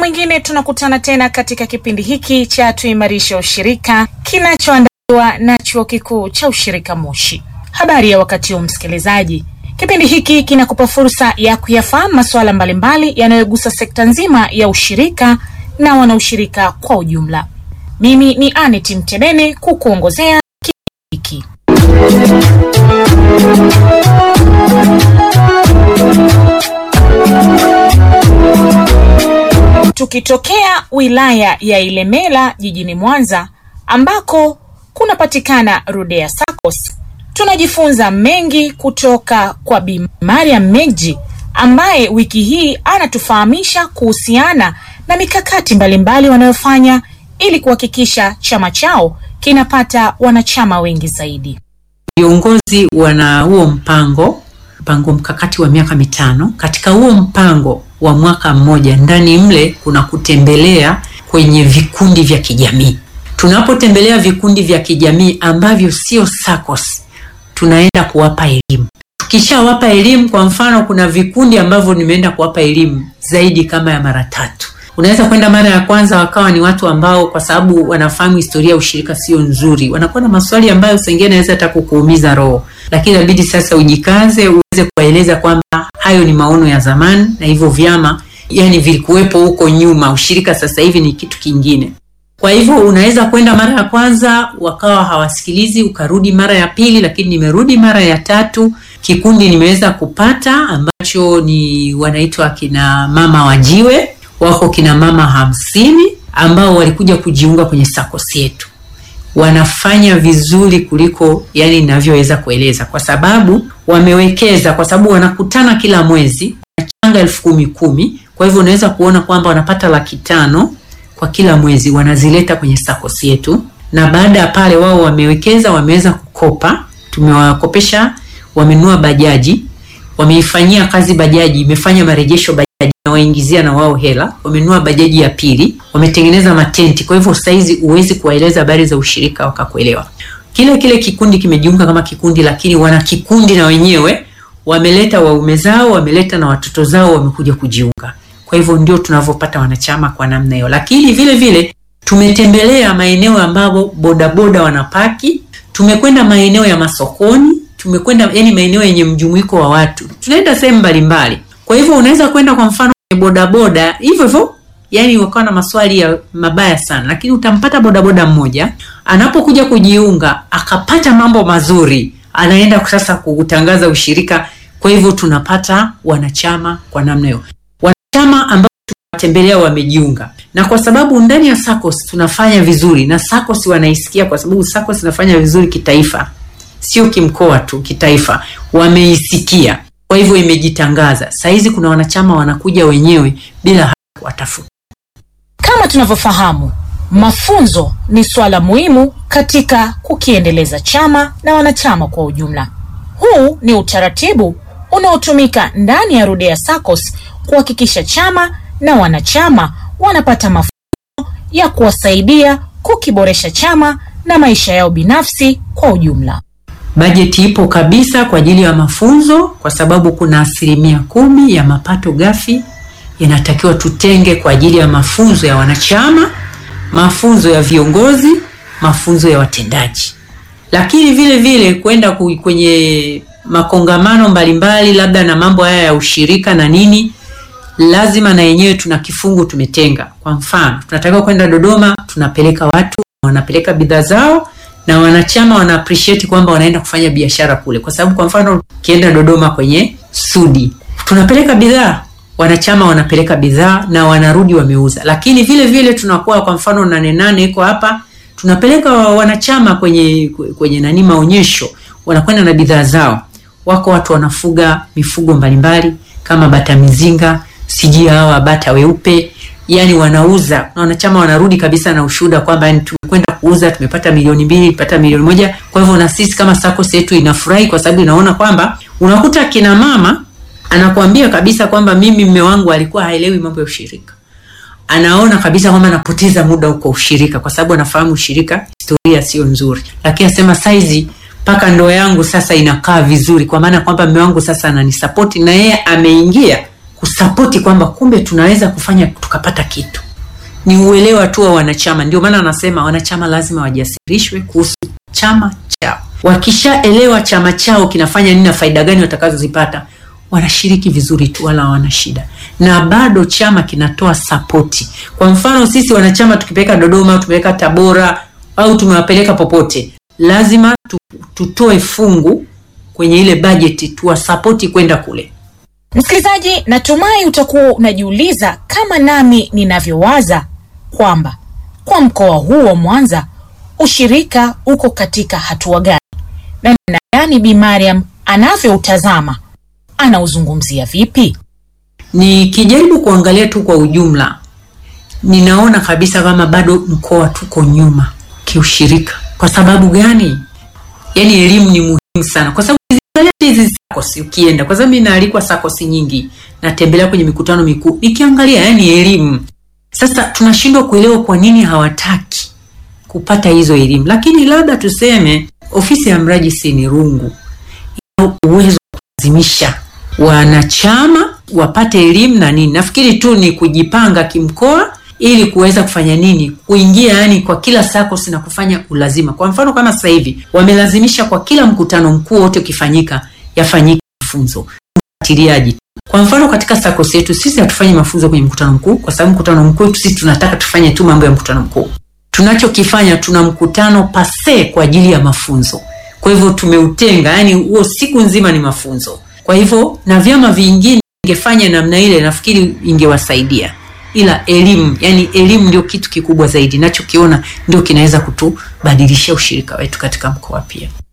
mwingine tunakutana tena katika kipindi hiki cha tuimarishe ushirika kinachoandaliwa na chuo kikuu cha ushirika Moshi. Habari ya wakati huu msikilizaji, kipindi hiki kinakupa fursa ya kuyafahamu masuala mbalimbali yanayogusa sekta nzima ya ushirika na wanaushirika kwa ujumla. Mimi ni Anet Mtedene kukuongozea kipindi hiki. Tukitokea wilaya ya Ilemela jijini Mwanza ambako kunapatikana Rudea SACCOS, tunajifunza mengi kutoka kwa Bi Mariam Megji ambaye wiki hii anatufahamisha kuhusiana na mikakati mbalimbali wanayofanya ili kuhakikisha chama chao kinapata wanachama wengi zaidi. Viongozi wana huo mpango mpango mkakati wa miaka mitano. Katika huo mpango wa mwaka mmoja, ndani mle kuna kutembelea kwenye vikundi vya kijamii. Tunapotembelea vikundi vya kijamii ambavyo sio SACCOS, tunaenda kuwapa elimu. Tukishawapa elimu, kwa mfano, kuna vikundi ambavyo nimeenda kuwapa elimu zaidi kama ya mara tatu. Unaweza kwenda mara ya kwanza wakawa ni watu ambao kwa sababu wanafahamu historia ya ushirika sio nzuri, wanakuwa na maswali ambayo sengine naweza hata kukuumiza roho, lakini inabidi sasa ujikaze uweze kuwaeleza kwamba hayo ni maono ya zamani na hivyo vyama yani vilikuwepo huko nyuma, ushirika sasa hivi ni kitu kingine. Kwa hivyo unaweza kwenda mara ya kwanza wakawa hawasikilizi, ukarudi mara ya pili, lakini nimerudi mara ya tatu, kikundi nimeweza kupata ambacho ni wanaitwa kina mama wajiwe wako kina mama hamsini ambao walikuja kujiunga kwenye SACCOS yetu. Wanafanya vizuri kuliko yani ninavyoweza kueleza, kwa sababu wamewekeza, kwa sababu wanakutana kila mwezi, wanachanga elfu kumi kumi. Kwa hivyo unaweza kuona kwamba wanapata laki tano kwa kila mwezi, wanazileta kwenye SACCOS yetu, na baada ya pale wao wamewekeza, wameweza kukopa, tumewakopesha, wamenunua bajaji, wameifanyia kazi bajaji, imefanya marejesho bajaji waingizia na wao hela, wamenunua bajaji ya pili, wametengeneza matenti. Kwa hivyo saizi huwezi kuwaeleza habari za ushirika wakakuelewa. Kile kile kikundi kimejiunga kama kikundi, lakini wana kikundi na wenyewe wameleta waume zao, wameleta na watoto zao, wamekuja kujiunga. Kwa hivyo ndio tunavyopata wanachama kwa namna hiyo, lakini vile vile tumetembelea maeneo ambapo bodaboda wanapaki, tumekwenda maeneo ya masokoni, tumekwenda yani maeneo yenye mjumuiko wa watu, tunaenda sehemu mbalimbali. Kwa hivyo unaweza kwenda kwa mfano bodaboda hivyo hivyo, yani wakawa na maswali ya mabaya sana, lakini utampata bodaboda mmoja anapokuja kujiunga akapata mambo mazuri, anaenda sasa kutangaza ushirika. Kwa hivyo tunapata wanachama kwa namna hiyo, wanachama ambao tunawatembelea wamejiunga, na kwa sababu ndani ya SACCOS tunafanya vizuri na SACCOS wanaisikia, kwa sababu SACCOS inafanya vizuri kitaifa, sio kimkoa tu, kitaifa wameisikia kwa hivyo imejitangaza. Saizi kuna wanachama wanakuja wenyewe bila hata kuwatafuta. Kama tunavyofahamu, mafunzo ni swala muhimu katika kukiendeleza chama na wanachama kwa ujumla. Huu ni utaratibu unaotumika ndani ya Rudea SACCOS kuhakikisha chama na wanachama wanapata mafunzo ya kuwasaidia kukiboresha chama na maisha yao binafsi kwa ujumla. Bajeti ipo kabisa kwa ajili ya mafunzo, kwa sababu kuna asilimia kumi ya mapato ghafi yanatakiwa tutenge kwa ajili ya mafunzo ya wanachama, mafunzo ya viongozi, mafunzo ya watendaji, lakini vile vile kwenda kwenye makongamano mbalimbali, labda na mambo haya ya ushirika na nini, lazima na yenyewe tuna kifungu tumetenga. Kwa mfano, tunatakiwa kwenda Dodoma, tunapeleka watu, wanapeleka bidhaa zao na wanachama wana appreciate kwamba wanaenda kufanya biashara kule, kwa sababu kwa mfano ukienda Dodoma kwenye Sudi tunapeleka bidhaa, wanachama wanapeleka bidhaa na wanarudi wameuza. Lakini vile vile tunakuwa kwa mfano nane nane iko hapa, tunapeleka wanachama kwenye kwenye nani maonyesho, wanakwenda na bidhaa zao. Wako watu wanafuga mifugo mbalimbali kama bata mizinga, sijui hawa bata weupe yani wanauza na wanachama wanarudi kabisa na ushuhuda kwamba yani tumekwenda kuuza tumepata milioni mbili tumepata milioni moja. Kwa hivyo na sisi kama SACCOS yetu inafurahi kwa sababu inaona kwamba unakuta kina mama anakuambia kabisa kwamba mimi mme wangu alikuwa haelewi mambo ya ushirika, anaona kabisa kwamba anapoteza muda huko ushirika kwa sababu anafahamu ushirika historia sio nzuri, lakini asema saizi mpaka ndoa yangu sasa inakaa vizuri, kwa maana kwamba mme wangu sasa ananisapoti na yeye ameingia kusapoti kwamba kumbe tunaweza kufanya tukapata kitu. Ni uelewa tu wa wanachama. Ndio maana anasema wanachama lazima wajasirishwe kuhusu chama chao. Wakishaelewa chama chao kinafanya nini na faida gani watakazozipata, wanashiriki vizuri tu, wala hawana shida, na bado chama kinatoa sapoti. Kwa mfano sisi wanachama tukipeleka Dodoma, tumeweka Tabora au tumewapeleka popote, lazima tu, tutoe fungu kwenye ile bajeti tuwasapoti kwenda kule. Msikilizaji, natumai utakuwa unajiuliza kama nami ninavyowaza kwamba kwa mkoa huu wa Mwanza ushirika uko katika hatua gani na namna gani Bi Mariam anavyoutazama anauzungumzia vipi? Nikijaribu kuangalia tu kwa ujumla, ninaona kabisa kama bado mkoa tuko nyuma kiushirika. Kwa sababu gani? Yaani elimu ni muhimu sana, kwa sababu ukiangalia hizi SACCOS ukienda, kwa sababu mimi naalikwa SACCOS nyingi, natembelea kwenye mikutano mikuu, nikiangalia yani elimu. Sasa tunashindwa kuelewa kwa nini hawataki kupata hizo elimu, lakini labda tuseme ofisi ya mrajisi ni rungu, ina uwezo wa kulazimisha wanachama wapate elimu na nini. Nafikiri tu ni kujipanga kimkoa ili kuweza kufanya nini, kuingia yani kwa kila SACCOS na kufanya ulazima. Kwa mfano kama sasa hivi wamelazimisha kwa kila mkutano mkuu wote ukifanyika yafanyike mafunzo ufuatiliaji. Kwa mfano katika SACCOS yetu sisi hatufanyi mafunzo kwenye mkutano mkuu, kwa sababu mkutano mkuu wetu sisi tunataka tufanye tu mambo ya mkutano mkuu. Tunachokifanya tuna mkutano pase kwa ajili ya mafunzo. Kwa hivyo tumeutenga, yani huo siku nzima ni mafunzo. Kwa hivyo na vyama vingine ingefanya namna ile, nafikiri ingewasaidia, ila elimu, yani elimu ndio kitu kikubwa zaidi, nachokiona ndio kinaweza kutubadilishia ushirika wetu katika mkoa pia.